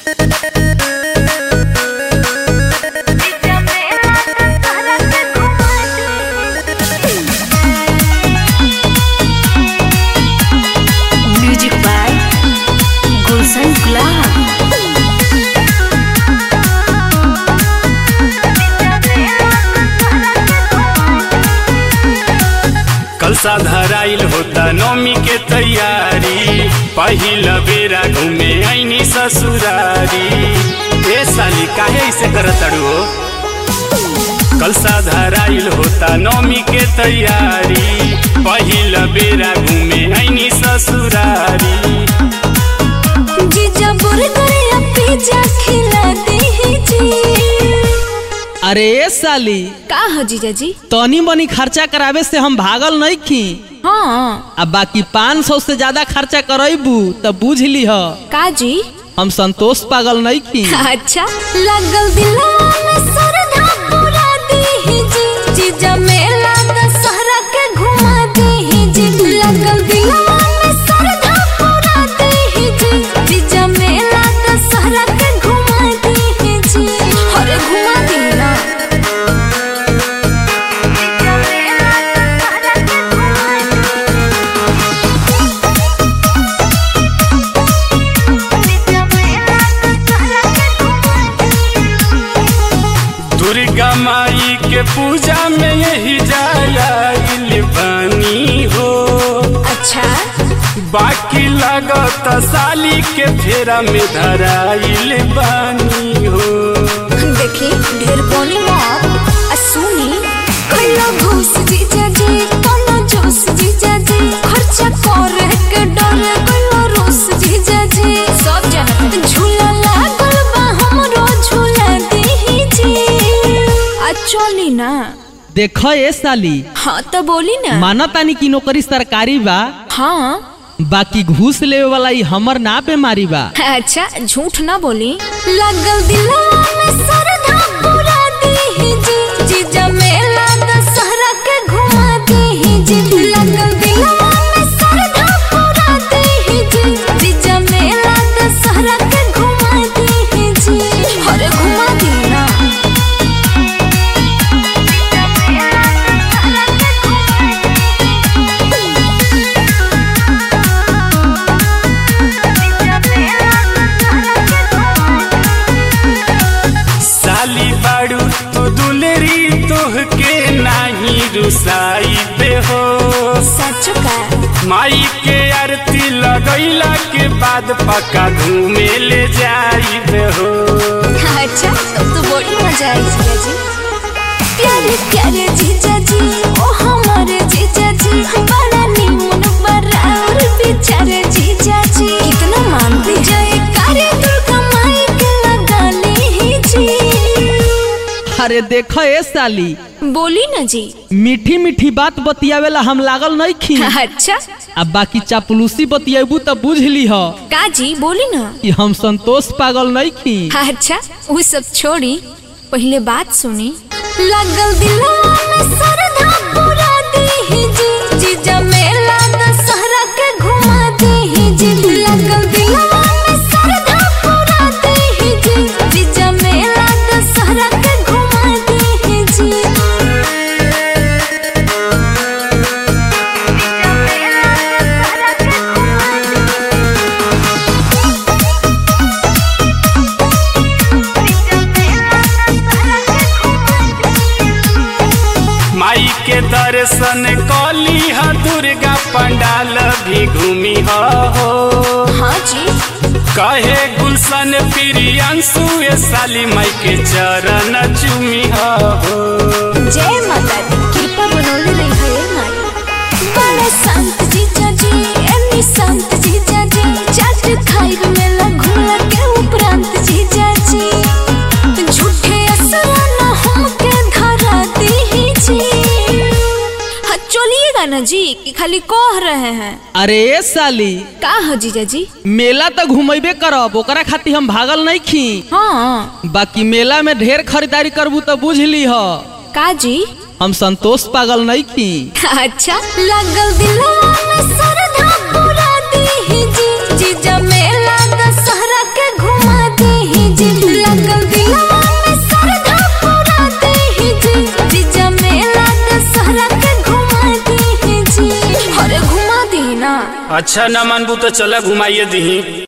music by गुलशन गुलाब कल धराइल होता नौमी के तैयारी पहिल बेरा घूमे ऐनी ससुरारी ए साली काहे ऐसे करत अड़ू हो कल धराइल होता नौमी के तैयारी पहिल बेरा घूमे ऐनी ससुरारी जीजा बुर्गर या पिज्जा खिला दीजिए अरे ए साली का हो जीजा जी तनी मनी खर्चा करावे से हम भागल नहीं खी हाँ अब बाकी पाँच सौ से ज्यादा खर्चा करबू तो बुझ ली ह का जी हम संतोष पागल नहीं खी अच्छा लगल दिलवा में सरधा पूरा दीजिए जीजा मेला दशहरा के घुमा दीजिए लगल दिलवा में सरधा पूरा दीजिए जीजा मेला दशहरा के घुमा दीजिए अरे घुमा दी ना जीजा मेला दशहरा के घुमा जीजा मेला दशहरा के घुमा दुर्गा माई के पूजा में यही जाया बानी हो अच्छा बाकी लागत साली के फेरा में धराइल बानी हो देखी ढेर बोली मत आ सुनी कल्ला घूस जीजा जी कल्ला जोश जीजा जी खर्चा करे के डर कल्ला रोस जीजा जी सब जानत झूला लागल बा हमरो झूला दीजिए आ चली ना देख ए साली हाँ तो बोली ना माना तानी की नौकरी सरकारी बा हाँ बाकी घूस लेवे वाला ई हमर ना बेमारी बा अच्छा झूठ ना बोली लगल दिलवा में सरधा पूरा दीजिए जीजा मेला दशहरा के घुमा दीजिए लगल दिलवा में सरधा पूरा दीजिए जीजा मेला दशहरा के घुमा दीजिए अरे घुमा दी ना जीजा मेला दशहरा के घुमा साली बाड़ू तो दुलरी तोह के नाही रुसाई बे हो सच का माई के आरती लगैला के बाद पक्का घूमे ले जाई बे हो अच्छा तब तो बड़ी मजा आई जीजा जी प्यारे प्यारे जीजा जी ओ हमारे जीजा जी बड़ा नीमन बड़ा और बेचारे जीजा जी कितना मानते जय करे दुर्गा माई के लगा लीजिए अरे देख ए साली बोली ना जी मीठी मीठी बात बतियावेला हम लागल नहीं खी अच्छा अब बाकी चापलूसी बतियाबू तो बुझ ली ह का जी बोली ना कि हम संतोष पागल नहीं खी अच्छा वो सब छोड़ी पहले बात सुनी लगल दिलवा में सरधा पूरा दीजिए जीजा मेला दशहरा के घुमा दीजिए लगल दिलवा में सरधा पूरा दीजिए जीजा मेला दशहरा के घुमा दीजिए जीजा मेला दशहरा के घुमा माई के दर्शन कली ह दुर्गा पंडाल भी घूमी ह हो हाँ जी कहे गुलशन प्रियंशु ए साली माई के चरण चूमी ह हो जय माता दी कृपा बनौले रही है माई बड़े संत जीजा जी एनी संत जीजा जी चाट खाइब मेला घूला के उपरांत जीजा जी झूठे असरा न हमके धरा दीजिए हाँ चलिएगा ना जी कि खाली कह रहे हैं अरे ए साली का हो जीजा जी मेला तो घुमेबे करब ओकरा खातिर हम भागल नहीं खी हाँ बाकी मेला में ढेर खरीदारी करबू तो बुझ ली ह का जी हम संतोष पागल नहीं खी अच्छा लगल दिलवा में सरधा पूरा दीजिए जीजा मेला दशहरा के घुमा दी ना अच्छा न मानबू तो चला घुमाइए दही